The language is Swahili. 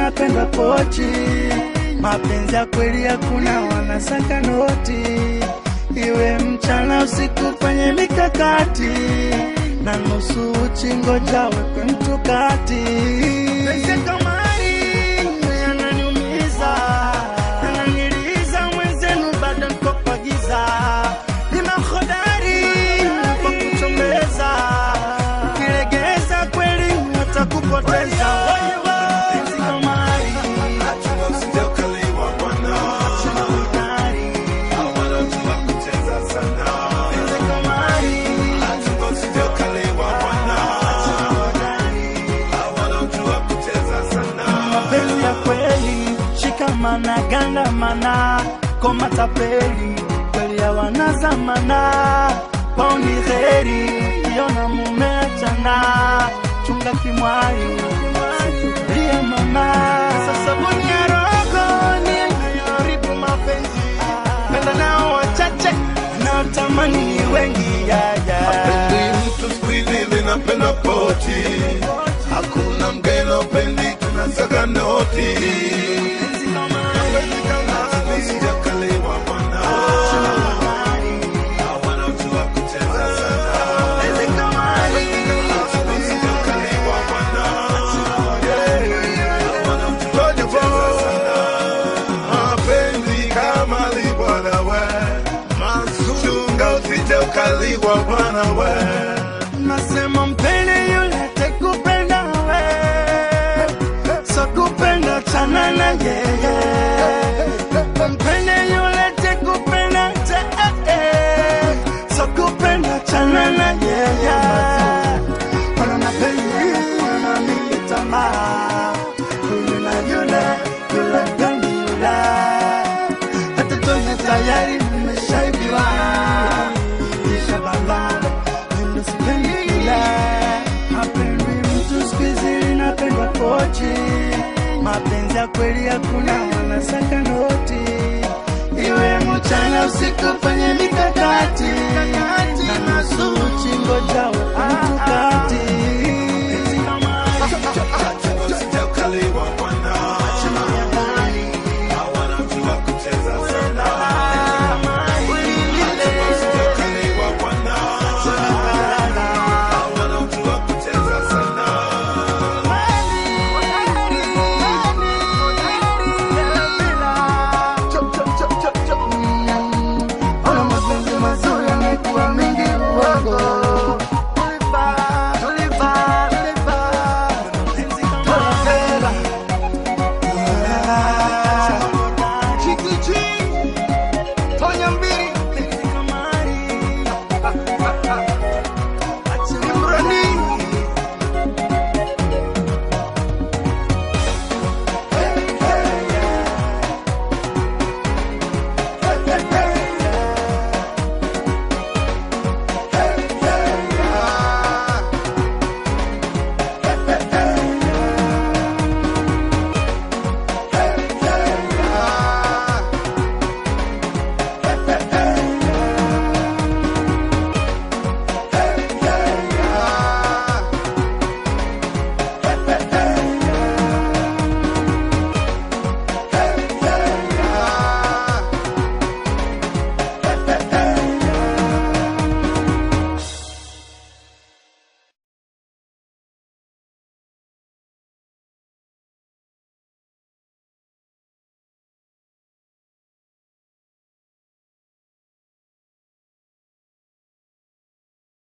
linapendwa pochi. Mapenzi ya kweli hakuna wanasaka noti, iwe mchana usiku kwenye mikakati na nusu uchi, ngoja wekwe mtu kati. Penzi kamari yananiumiza, yananiliza, mwenzenu bado niko kwa giza, nina hodari kwa kuchombeza, ukilegeza kweli watakupoteza. Penzi kamari Usije ukaliwa bwana, hodari, hawana mtu wa kucheza sana. penzi kamari Usije ukaliwa bwana, hodari. hawana mtu wa kucheza sana. mapenzi ya kweli, shikamana, gandamana, koma tapeli, kweli hawana zamana, kwao ni heri, kiona mumeachana, chunga kimwali, subiria mama. Sasa sabuni ya roho ni inayoharibu mapenzi, penda nao wachache, naotamani ni wengi ya, ya. Ni mtu siku hizi linapenda poti, hakuna mgeni upendi, tunasaka noti. Usije ukaliwa bwana, hawana mtu wa kucheza sana. Usije ukaliwa bwana, hawana mtu wa kucheza sana. Mapenzi kama libwana we, chunga usije ukaliwa bwana we. Nasema mpende yule tekupenda we, so kupenda chana na yeye. Mpende yule tekupenda te, so kupenda chana na yeye. Wana mapenzi wana mingi tamaa, huyu na yule, yule gani yule. Hata tuwe tayari nimeshaibiwa, kisha balaa Hapendi mtu siku hizi linapendwa pochi, mapenzi ya kweli hakuna, wanasaka noti, iwe mchana usiku kwenye mikakati na nusu uchi, ngoja mtu kati